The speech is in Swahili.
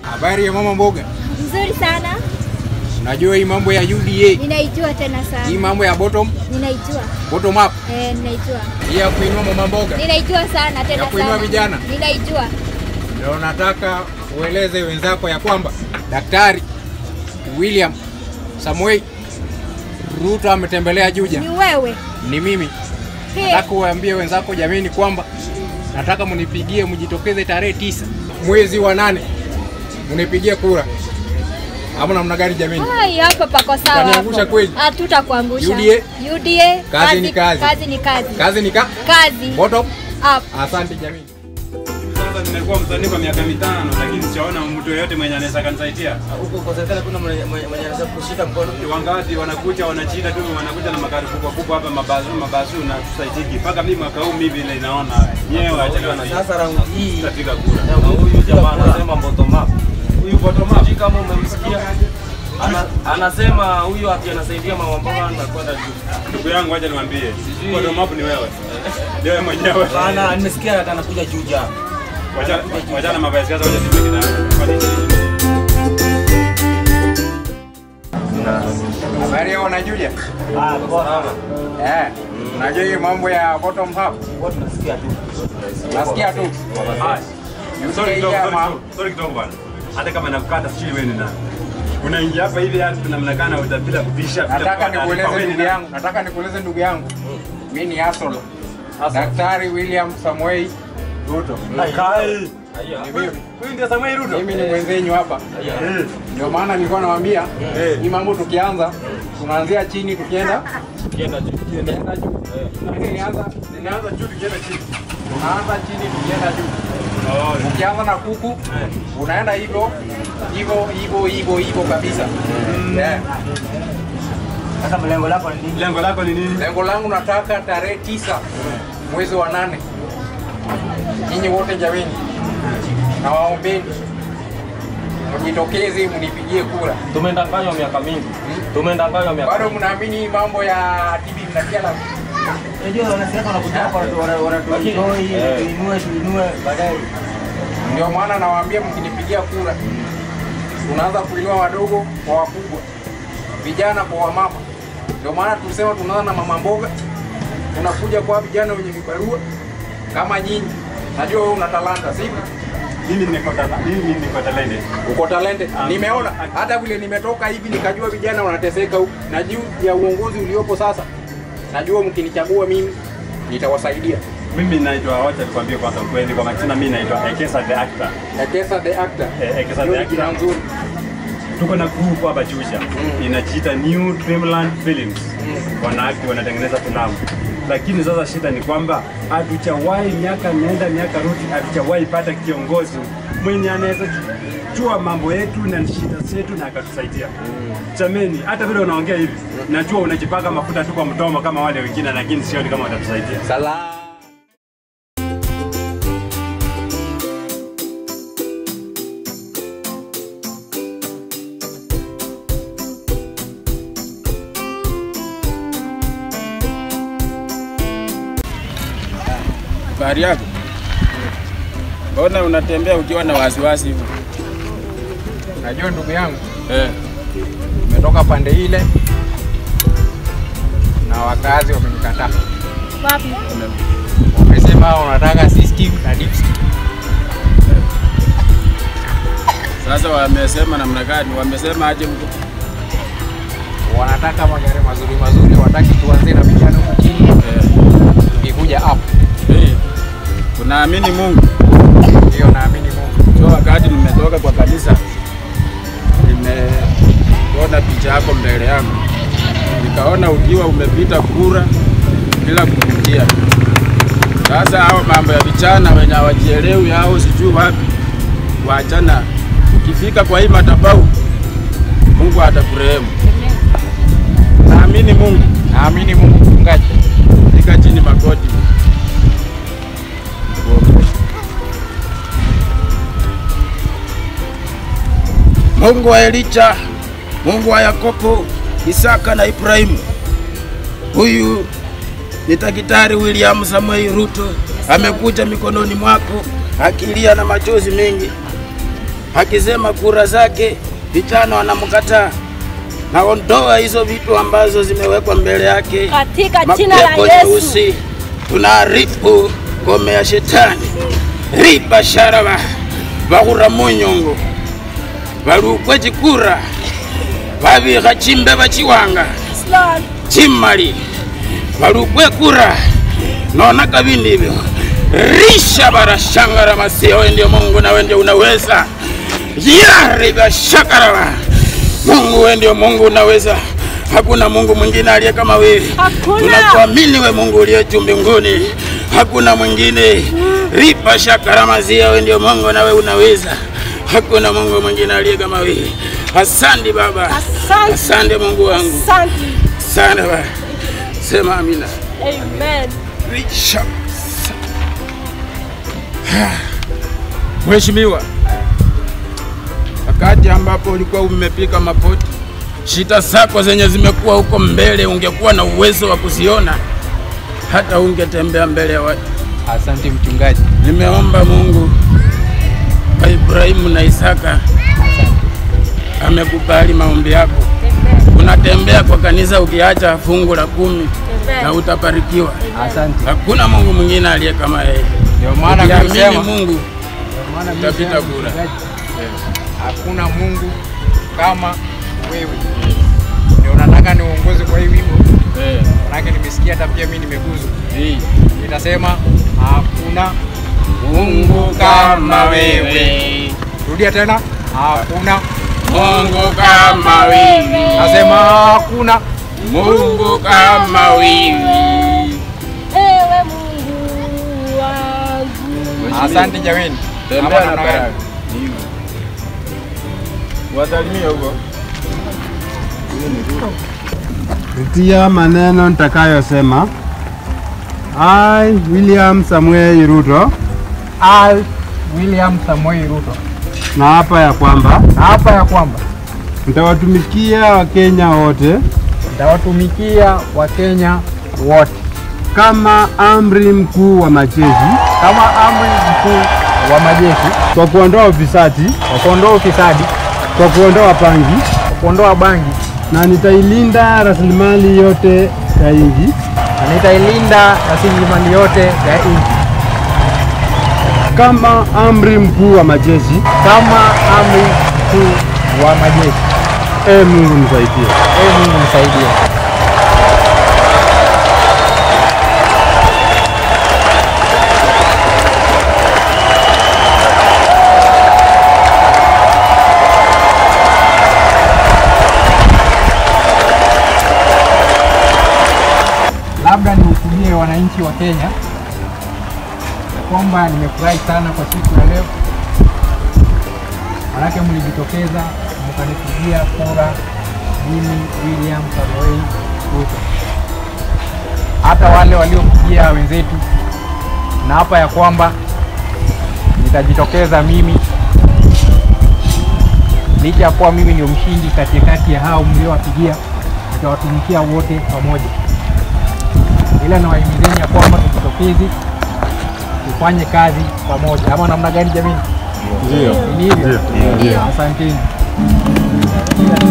Habari ya mama mboga, Nzuri sana. unajua hii mambo ya UDA, Ninaijua tena hii sana. mambo ya bottom Ninaijua. bottom up, Eh, ninaijua. hii ya kuinua mama mboga, Ninaijua sana tena Ya kuinua sana. vijana. Ninaijua. ndio nataka ueleze wenzako ya kwamba Daktari William Samuel Ruto ametembelea Juja. Ni wewe. Ni mimi. He. Nataka uambie wenzako jameni kwamba nataka munipigie, mjitokeze tarehe tisa mwezi wa nane munipigie kura. Ama namna gani jameni? Hai, hapa pako sawa. Utaniangusha hapo. kweli? Hatutakuangusha. UDA. UDA. Kazi ni kazi. Kazi ni kazi. Kazi ni ka Kazi. bottom. Up. Asante jameni. Sasa nimekuwa msanii kwa miaka mitano, lakini sijaona mtu yeyote mwenye anaweza kanisaidia. huko kwa serikali kuna mwenye mwenye anaweza kushika mkono. Ni Wangapi wanakuja wanachita tu, wanakuja na magari kubwa kubwa hapa, mabazu mabazu na tusaidiki. Mpaka mimi mwaka huu mimi vile inaona nyewe achana na Sasa raundi hii tutapiga kura. na huyu jamaa anasema bottom up. Huyu bottom up Sijui kama umemsikia. Ana, anasema huyu ati anasaidia mama mboga anakwenda juu. ndugu yangu, acha niwaambie, Sijui. bottom up ni wewe, ndio wewe mwenyewe. Bana nimesikia ati anakuja juu ja. Wacha- Wachana mambo ya siasa, wacha tupige kidogo. Kwa nini? Habari yao wanajuja? Ah, bora. Eh. Unajua hii mambo ya bottom up? Watu tunasikia tu. Nasikia tu. Haya. Sorry kidogo, UDA sorry ama- kidogo, sorry kidogo bwana. Hata kama nakukata sijui wewe ni nani. Unaingia hapa hivi hata tunamnakana utapita kubisha bila Nataka kupata taarifa, nikueleze wewe ni ndugu nani? yangu, nataka nikueleze ndugu yangu. Mimi ni Asolo. Daktari William Samuel Ruto. Kai. Ni mimi. Huyu ndio Samuel Ruto. Mimi ni mwenzenyu hapa. Eh. Ndio maana nilikuwa nawaambia Eh. hii mambo tukianza tunaanzia chini tukienda Kienda juu. tukienda juu. Lakini nianza Ninaanza juu tukienda chini. tunaanza chini tukienda juu. Oh. Ukianza na kuku unaenda hivyo hivyo hivyo hivyo hivyo kabisa. Yeah. Sasa mlengo lako ni nini? Lengo lako ni nini? Lengo langu nataka tarehe tisa mwezi wa nane, nyinyi wote jameni, na waombeni mjitokeze mnipigie kura. Tumendanganywa miaka mingi. Tumendanganywa miaka. Bado mnaamini hii mambo ya TV mnatia la Unajua wanasiasa wanakuja hapa wanatuinue tuinue tuinue baadaye. Ndio maana nawaambia mkinipigia kura, tunaanza kuinua wadogo kwa wakubwa, vijana kwa wamama. Ndio maana tulisema tunaanza na mama mboga, tunakuja kwa vijana wenye vibarua kama nyinyi. Najua wewe una talanta, sivyo? Mimi niko tala, mimi niko talented. uko talented. Nimeona hata vile nimetoka hivi nikajua vijana wanateseka huku, na juu ya uongozi uliopo sasa, najua mkinichagua mimi nitawasaidia. Mimi naitwa wacha nikwambie kwanza ukweli kwa majina mimi naitwa Ekesa the actor. Ekesa the actor, Eh, Ekesa Hiyo the ni jina actor. nzuri. Tuko na group hapa Chusha. Inajiita New Dreamland Films. Wanaakti wanatengeneza filamu. Lakini sasa shida ni kwamba hatujawahi miaka nenda miaka rudi hatujawahi pata kiongozi mwenye anaweza jua mambo yetu na shida zetu na akatusaidia. Jameni, hata vile unaongea hivi, najua unajipaka mafuta tu kwa mdomo kama wale wengine, lakini sioni kama watatusaidia. Salam. Habari yako? Mbona unatembea ukiwa na wasiwasi hivyo? Najua ndugu yangu, Eh, umetoka pande ile na wakazi wamenikataa, Wapi? wamesema wanataka system na deep state. sasa wamesema namna gani? Wamesema aje huko? wanataka magari mazuri mazuri, wataki tuanze na vijana huku chini, Eh, ikikuja up. eh, unaamini Mungu? Ndio naamini Mungu. Sio wakati nimetoka kwa kanisa nimeona picha yako mbele yangu, nikaona ukiwa umepita kura bila kupitia. Sasa hao mambo ya vijana wenye hawajielewi hao sijui wapi, waachana. Ukifika kwa hii madhabahu, Mungu atakurehemu. Naamini Mungu, Naamini Mungu mchungaji. fika chini magoti. Mungu wa Elicha, Mungu wa Yakobo, Isaka na Ibrahimu. Huyu ni Daktari William Samuel Ruto, amekuja mikononi mwako akilia na machozi mengi. akisema kura zake vijana wanamkataa. Naondoa hizo vitu ambazo zimewekwa mbele yake, Katika jina la mapepo Yesu. nyeusi, tunaharibu ngome ya shetani riba sharaba bahura munyongo balukwe chikura babikha chimbe bachiwanga Yes, Lord. chimali balukwe kura nona kabindi hivyo risha barashangara masia wewe ndio Mungu na wewe ndio unaweza yariba shakaraba Mungu wewe ndio Mungu unaweza hakuna Mungu mwingine aliye kama wewe Hakuna. tunakuamini we Mungu uliye juu mbinguni hakuna mwingine ripa shakaramazia wewe ndio Mungu na wewe unaweza hakuna Mungu mwingine aliye kama wewe asante baba Asante. asante Mungu wangu Asante. sana baba sema amina Amen. Risha. Mheshimiwa, wakati ambapo ulikuwa umepika mapoti, shida zako zenye zimekuwa huko mbele, ungekuwa na uwezo wa kuziona, hata ungetembea mbele ya watu. Asante mchungaji. Nimeomba Mungu kwa Ibrahimu na Isaka, amekubali maombi yako. Unatembea kwa kanisa ukiacha fungu la kumi na Amen. utabarikiwa. Asante. Hakuna Mungu mwingine aliye kama yeye. Ndio maana Ukiamini nimesema Mungu Ndio maana mimi utapita nasema, kura. mchungaji, Hakuna Mungu kama wewe. Ndio nataka niongoze kwa hii wimbo. Eh, Manake nimesikia hata pia mimi nimeguzwa. hii. Inasema hakuna Mungu kama wewe, Rudia tena. Hakuna. Mungu kama wewe, Nasema hakuna. Mungu kama wewe. Ewe Mungu wangu. Asante jameni. Tembea Ama na namna gani? baraka. Wasalimie huko. Kupitia maneno nitakayosema, I William Samuel Ruto I William Samoei Ruto. na hapa ya kwamba Na hapa ya kwamba nitawatumikia Wakenya wote nitawatumikia Wakenya wote kama amri mkuu wa majeshi kama amri mkuu wa majeshi kwa kuondoa ufisadi, kwa kuondoa ufisadi, kwa kuondoa pangi kwa kuondoa bangi na nitailinda rasilimali yote ya nchi na nitailinda rasilimali yote ya nchi kama amri mkuu wa majeshi. kama amri mkuu wa majeshi. E Mungu nisaidie. Ee Mungu nisaidie. Labda nihutubie wananchi wa Kenya ya kwamba nimefurahi sana kwa siku ya leo, manake mlijitokeza mkanipigia kura mimi William Samoei Ruto. Hata wale waliopigia wenzetu, na hapa ya kwamba nitajitokeza mimi licha ya kuwa mimi ndio mshindi katikati ya hao mliowapigia, nitawatumikia wote pamoja, ila nawahimizeni ya kwamba tujitokeze tufanye kazi pamoja, ama namna gani jamini? Ndio. Ni hivyo? Asanteni.